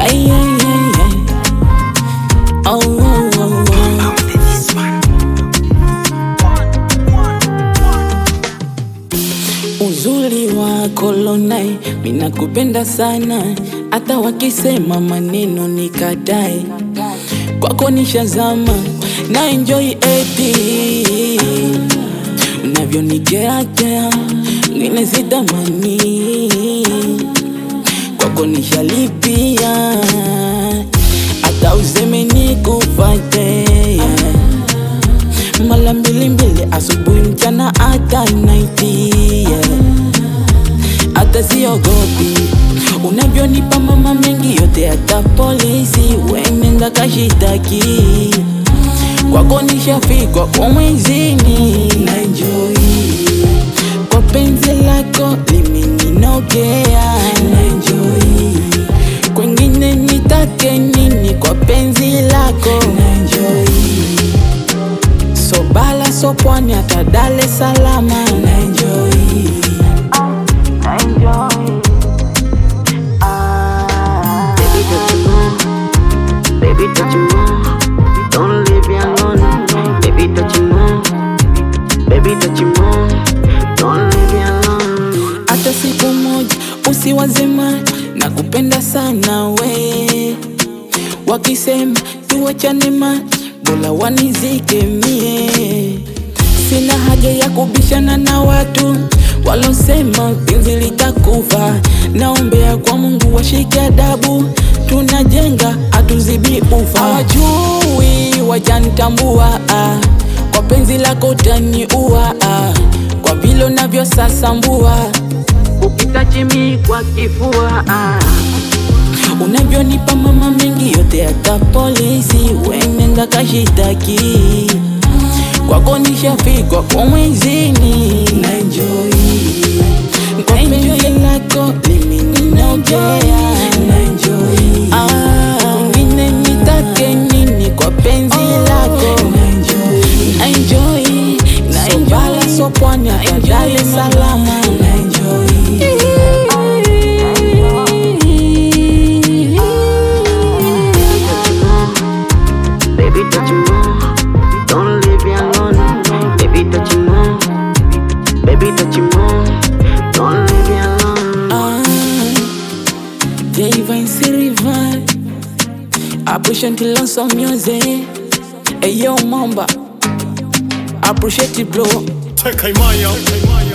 Ay, ay, ay, ay. Oh, oh, oh, oh. Uzuri wako Lonai, mina kupenda sana, hata wakisema maneno nikatae, kwako nishazama na enjoy eti unavyonikeakea ngine sitamani, kwako nishalipia, hata useme nikufate mara mbili mbili, asubuhi, mchana, hata naiti yeah. Hata siogopi unavyonipa mama mengi yote, hata polisi wenenda kashitaki kwako nishafikwa kwa mwezini na enjoy kwa penzi lako limeninogea na enjoy kwengine nitake nini kwa penzi lako na enjoy so bala so pwani hata Dar es Salaam na enjoy Baby, touch you more. Baby, touch you more. Don't leave me alone. Baby, touch you more. Baby, touch you more. Don't leave me alone. hata siku moja usiwazima na kupenda sana we wakisema tuwachane ma bora wanizike mie sina haja ya kubishana na watu walosema penzi litakufa naombea kwa mungu washike adabu tunajenga hatuzibi ufa hawajui wajanitambua ah. kwa penzi lako utaniua ah. kwa vile unavyosasambua ukitachimi kwa kifua ah. unavyonipa mama mengi yote hata polisi wenenda kashitaki kwako nishafikwa kwa mwezini na enjoy kwa penzi lako limeninogea na enjoy ah, wengine nitake nini kwa penzi lako na enjoy na enjoy na enjoy bala so pwani hata Dar es Salaam na enjoy Baby, touch you more. Don't leave me alone. Baby, touch you more. Baby, touch you more. Don't leave me alone. Ah, Dave and River Appreciate the lots of music Hey yo mamba Appreciate it bro Tekaimaya.